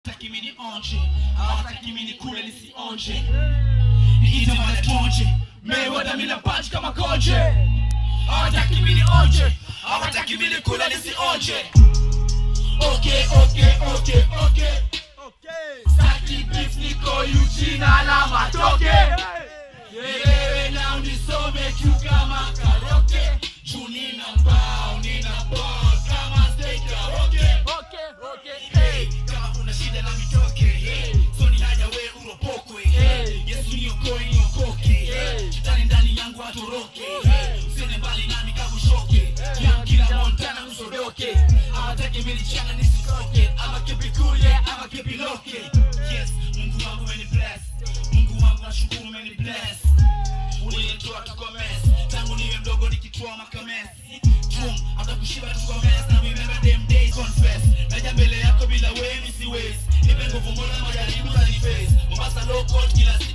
Hawataki mimi nionje, hawataki mimi nikule nisionje. Niite mara tuonje, Mayweather mimi na punch kama konje. Hawataki mimi nionje, hawataki mimi nikule nisionje. Okay, okay, okay, okay. Saki beef niko Eugene alama toke. Nielewe na unisome kiu kama karaoke. Juu nina mbao, nina ball kama steak karaoke. Hey, kama una shida na mitoke hey. so ni haja we uropokwe hey. yesu niokoe niokoke hey. shetani ndani yangu atoroke hey. usiende mbali nami kabushoke yeah. kila montana usodoke awatake milichana nisitoke ama kipikuye ama kipiloke yes mungu wangu meni bless mungu wangu nashukuru meni bless ulinitoa tuko mess tangu niwe mdogo nikitoa makames Boom, hata kushiba tuko mess na remember them days confess naja mbele yako bila wewe siwezi nipe nguvu mbona majaribu za face Mombasa low court kila siku